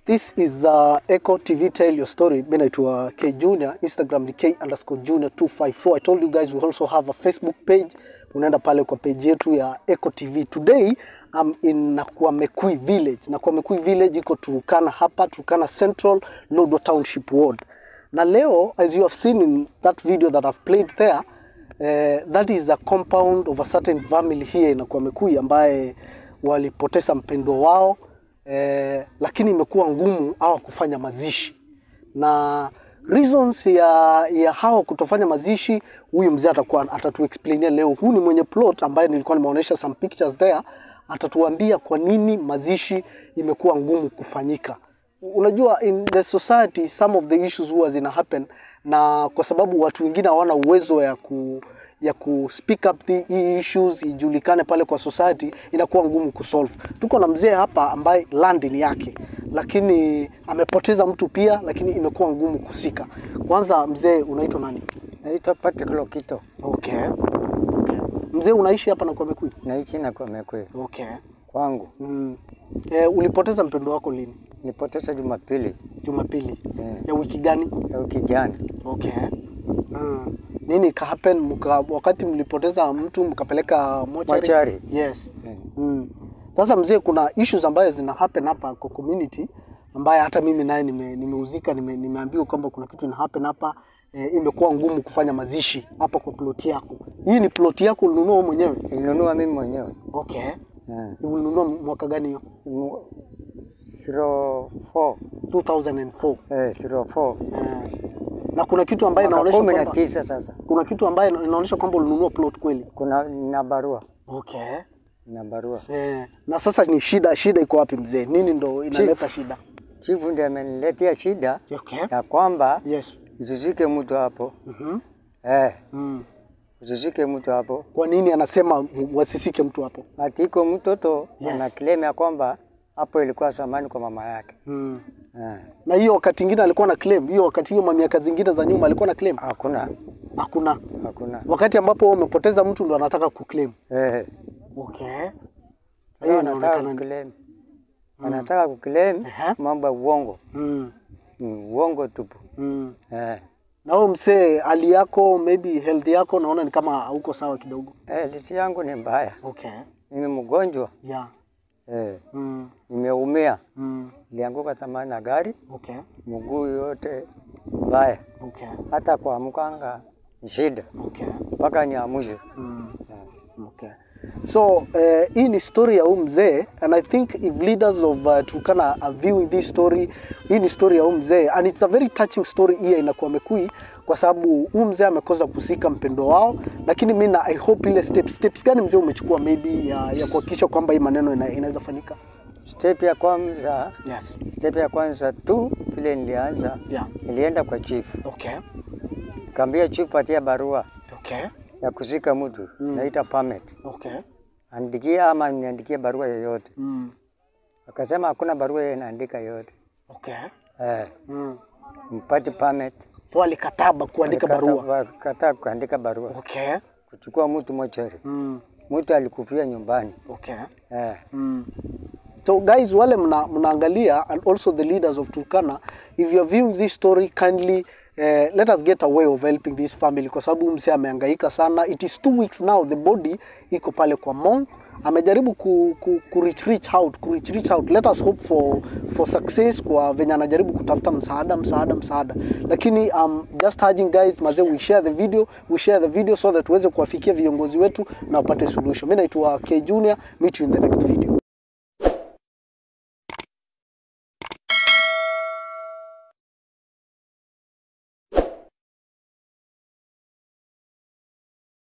This is uh, Echo TV Tell Your Story. Mimi naitwa K Junior, Instagram ni K underscore Junior 254. I told you guys we also have a Facebook page. Unaenda pale kwa page yetu ya Echo TV. Today I'm in Nakwamekui Village. Nakwamekui Village iko Turkana hapa, Turkana Central, Lodwar Township Ward. Na leo as you have seen in that video that I've played there, uh, that is the compound of a certain family here in Nakwamekui ambaye walipoteza mpendwa wao eh, lakini imekuwa ngumu hawa kufanya mazishi na reasons ya, ya hawa kutofanya mazishi, huyu mzee atakuwa atatuexplainia leo. Huyu ni mwenye plot ambaye nilikuwa nimeonyesha some pictures there, atatuambia kwa nini mazishi imekuwa ngumu kufanyika. Unajua, in the society some of the issues huwa zina happen, na kwa sababu watu wengine hawana uwezo ya ku ya ku speak up the hii issues ijulikane pale kwa society, inakuwa ngumu kusolve. Tuko na mzee hapa ambaye land ni yake, lakini amepoteza mtu pia, lakini imekuwa ngumu kusika. Kwanza mzee, unaitwa nani? Naitwa Patrick Lokito, Okay. Okay. Mzee unaishi hapa Nakwamekui? naishi Nakwamekwe Okay. kwangu. Mm. E, ulipoteza mpendo wako lini? Nilipoteza Jumapili Jumapili Eh. ya wiki gani? ya wiki jana. Okay. Mm. Nini ka happen mka, wakati mlipoteza mtu mkapeleka mochari? Mochari. Yes. Eh. Mm. Sasa mzee, kuna issues ambayo zina happen hapa kwa community ambaye hata mimi naye nime- nimeuzika nime, nimeambiwa kwamba kuna kitu ina happen hapa e, imekuwa ngumu kufanya mazishi hapa kwa plot yako. Hii ni plot yako ulinunua wewe mwenyewe? Nilinunua mimi mwenyewe Okay. Eh. Ulinunua mwaka gani hiyo? Mu- 04 2004. eh, 04 Eh. Na kuna kitu ambaye mwaka inaonyesha kumi na kwamba tisa sasa. kuna kitu ambaye inaonyesha kwamba ulinunua plot kweli. Kuna na barua Okay. na barua. Eh, na sasa ni shida, shida iko wapi mzee? Nini ndo inaleta Chief. shida? Chifu ndiye ameniletea shida Okay. ya kwamba Yes. usishike mtu hapo Mhm. eh, Mm. usishike mtu hapo. Kwa nini anasema wasisike mtu hapo? Ati iko mtoto Yes. ana claim ya kwamba hapo ilikuwa zamani kwa mama yake Mm. eh. Na hiyo wakati ingine alikuwa na claim, hiyo wakati hiyo miaka zingine za nyuma alikuwa na claim. Hakuna, Hakuna. hakuna Wakati ambapo wewe umepoteza mtu ndo anataka kuclaim. eh. Okay. Sasa Hiyo wanataka inaonekana. kuclaim, wanataka kuclaim Ehe. mambo ya uongo, Mm. Mm, uongo tupu Mm. eh. Na wewe mzee, hali yako maybe health yako naona ni kama hauko sawa kidogo. Eh, lisi yangu ni mbaya, Okay. mimi mgonjwa Yeah. eh. Mm. Nimeumia, Mm. nilianguka zamani na gari, Okay. mguu yote mbaya, Okay. hata kuamkanga ni shida Okay. mpaka niamshwe Mm. eh. Okay. So uh, hii ni story ya huyu mzee and I think if leaders of uh, Turkana are viewing this story, hii ni story ya huyu mzee and it's a very touching story hii inakuwa Mekui kwa sababu huyu mzee amekosa kusika mpendo wao, lakini mimi na I hope ile steps steps gani mzee umechukua maybe ya, ya kuhakikisha kwamba hii maneno ina, inaweza fanyika. Step ya kwanza, Yes. step ya kwanza tu vile nilianza, Yeah. nilienda kwa chief, Okay. kaambia chief patia barua Okay. ya kuzika mtu naita permit, Okay. andikie ama niandikie barua yoyote. Mm. Akasema hakuna barua yeye inaandika yote Okay. eh, Mm. mpati permit, So alikataba kuandika barua. kataa kuandika barua, Okay. kuchukua mtu mochari, Mm. mtu alikufia nyumbani Okay. eh. Mm. So guys, wale mna, mnaangalia and also the leaders of Turkana, if you are viewing this story kindly uh, let us get a way of helping this family kwa sababu mse amehangaika sana. It is two weeks now the body iko pale kwa Mong. Amejaribu ku, ku, ku reach, reach out, ku reach, reach out. Let us hope for, for success kwa venye anajaribu kutafuta msaada msaada msaada, lakini um, just urging guys, mazee, we share the video, we share the video so that tuweze kuwafikia viongozi wetu na wapate solution. Mimi naitwa K Junior, meet you in the next video.